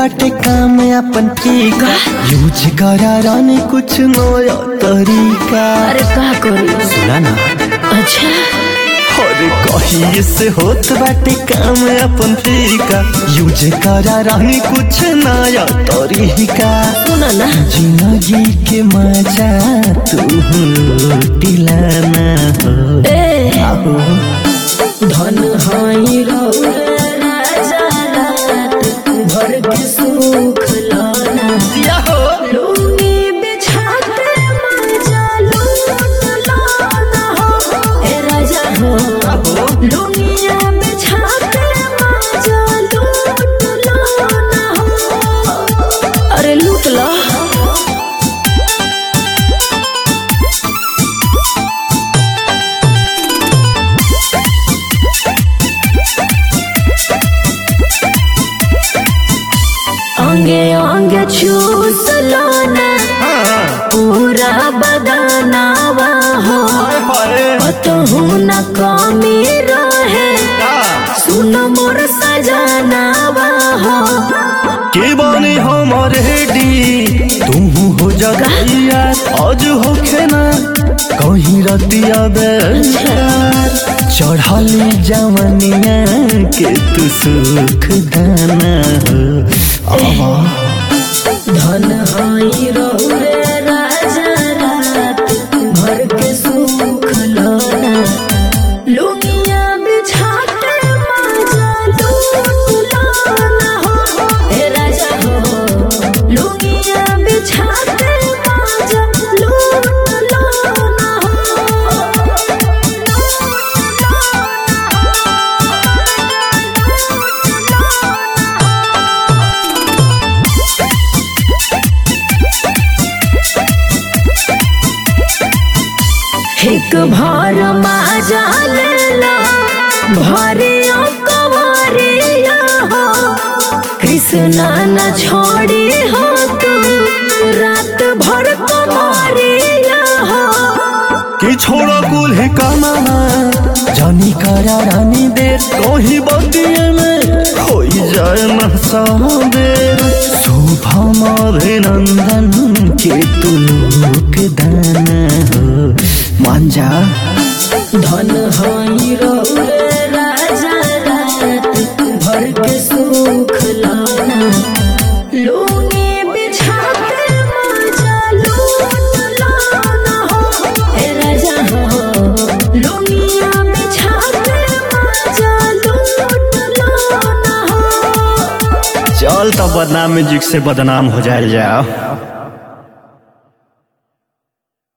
बाटे काम अपन ठीक यूज करा रानी कुछ नया तरीका अरे का करी सुना ना अच्छा अरे कहीं से होत बाटे काम अपन तरीका यूज करा रानी कुछ नया तरीका सुना ना जिंदगी के मजा तू दिलाना हो ए आहो धन हाई रौरे राजा रात भर के सुख लाना लूनी बिछा के मजा लूट लाना हो ए राजा हो लूनिया बिछा के मजा लूट लाना हो अरे लूट ला अंगे अंगे चूस लाना पूरा बदनावा हो कतहु न कमी रहे सुन मोर सजनावा हो के बने हमर हेडी तुम हो जगैया आज होखे ना कहीं रतिया बेचार चढ़ली जवनिया के तू सुख दाना हो आवा धन हाई रौरे राजा रात भर के सुख लाना लुनिया बिछा के मजा लूट लाना हो हे राजा हो लुनिया बिछा के मजा लूट लाना एक भर माजा लेला भरिया कवरिया हो कृष्णा न छोड़ी हो तू रात भर कमरिया हो कि छोड़ा कुल है कमाना जानी करा रानी देर कहीं बतिये में हो जाए न सादेर शुभम अभिनंदन के तू लोक दाना हो मान जा धन हाई रौरे राजा रात भर के सुख लाना लूनी बिछा के मजा लूट लाना हो हे राजा हो लूनिया बिछा के मजा लूट लाना हो चल तब बदनाम म्यूजिक से बदनाम हो जाए जाओ